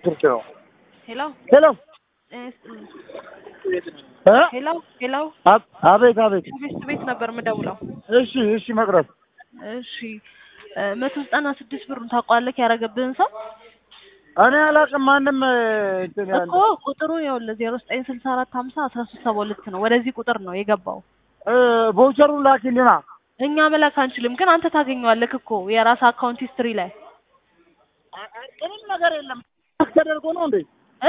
ስልክ ነው። ሄሎ ሄሎ እ እ ሄሎ ሄሎ አብ- አቤት አቤት። ቤት ቤት ነበር የምደውለው። እሺ እሺ መቅረት እሺ እ መቶ ዘጠና ስድስት ብሩን ታውቀዋለህ ያደረገብህን ሰው እኔ አላውቅም። ማንም እ፣ እንትን ያለ እኮ ቁጥሩ ይኸውልህ ዜሮ ዘጠኝ ስልሳ አራት ሀምሳ አስራ ሶስት ሰባ ሁለት ነው። ወደዚህ ቁጥር ነው የገባው። እ፣ ቮቸሩን ላኪልና እኛ መላክ አንችልም፣ ግን አንተ ታገኘዋለህ እኮ የራስ አካውንት ሂስትሪ ላይ ምንም ነገር የለም ተደርጎ ነው እንዴ? እ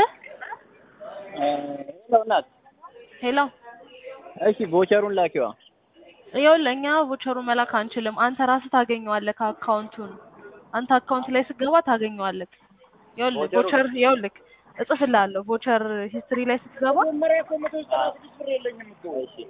እናት ሄሎ እሺ ቮቸሩን ላኪዋ። ይኸውልህ እኛ ቮቸሩ መላክ አንችልም። አንተ ራስህ ታገኘዋለህ አካውንቱን። አንተ አካውንት ላይ ስትገባ ታገኘዋለህ። ይኸውልህ ቮቸሩ- ቮቸር ይኸውልህ እጽፍልሃለሁ ቮቸር ሂስትሪ ላይ ስትገባ መጀመሪያ እኮ መቶ ዘጠና ስድስት ብር የለኝም እኮ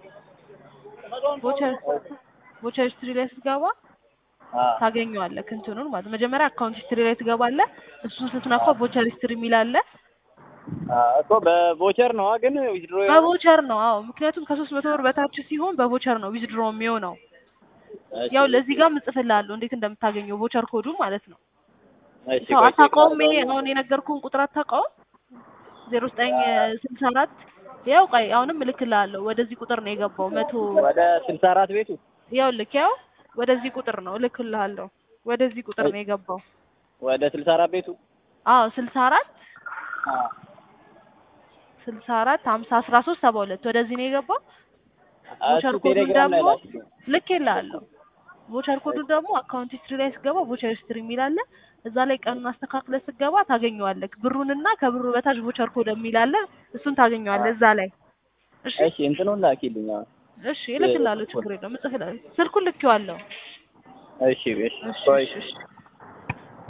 ቮቸር ቮቸር ሂስትሪ ላይ ስትገባ አ ታገኘዋለህ እንትኑን ማለት መጀመሪያ አካውንት ሂስትሪ ላይ ትገባለህ። እሱን ስትነካ ቮቸር ሂስትሪ የሚል አለ። አ እኮ በቮቸር ነው ግን ዊዝድሮ በቮቸር ነው። አዎ ምክንያቱም ከሶስት መቶ ብር በታች ሲሆን በቮቸር ነው ዊዝድሮ የሚሆነው። ያው ለዚህ ጋር እጽፍልሃለሁ እንዴት እንደምታገኘው ቮቸር ኮዱ ማለት ነው። ሰው አታውቀውም። ይሄ አሁን የነገርኩህን ቁጥር አታውቀውም። ዜሮ ዘጠኝ ስልሳ አራት ያው ቆይ አሁንም እልክልሃለሁ። ወደዚህ ቁጥር ነው የገባው መቶ ወደ ስልሳ አራት ቤቱ ያው ልክ ያው ወደዚህ ቁጥር ነው እልክልሃለሁ። ወደዚህ ቁጥር ነው የገባው። ወደ ስልሳ አራት ቤቱ አዎ ስልሳ አራት አ ስልሳ አራት ሀምሳ አስራ ሶስት ሰባ ሁለት ወደዚህ ነው የገባው። ቮቸር እሱ ኮዱን ቴሌግራም ላይ ደግሞ ላኪ። ልኬልሃለሁ። ቮቸር ኮዱ ደግሞ አካውንት ሂስትሪ ላይ ስገባ ቮቸር ሂስትሪ የሚል አለ። እዛ ላይ ቀኑን አስተካክለህ ስገባ ታገኘዋለህ። ብሩንና ከብሩ በታች ቮቸር ኮድ የሚል አለ። እሱን ታገኘዋለህ እዛ ላይ። እሺ እሺ እንትኑን ላኪልኝ። አሁን። እሺ እልክልሃለሁ። ችግር የለውም እጽፍልሃለሁ። ስልኩን ልኬዋለሁ። እሺ እሺ እሺ ቆይ እሺ እሺ